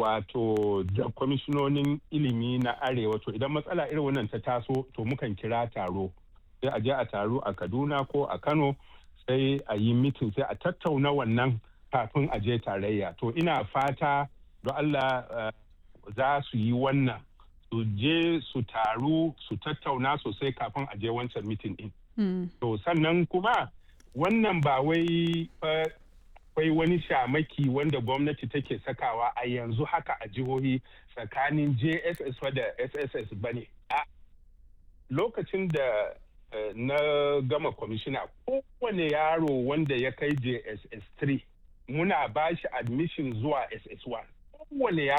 wato da kwamishinonin ilimi na arewa to idan matsala irin wannan ta taso to mukan kira taro sai a je a taro a kaduna ko a kano sai a yi mitin sai a tattauna wannan kafin a je tarayya to ina fata don allah za su yi wannan su je su taru su tattauna sosai kafin a je wancan mitin din to sannan kuma wannan ba wai akwai wani shamaki wanda gwamnati take sakawa a yanzu haka a jihohi tsakanin jss da sss ba ne lokacin da na gama kwamishina kowane yaro wanda ya kai jss 3 muna ba shi admission zuwa ss1 kowane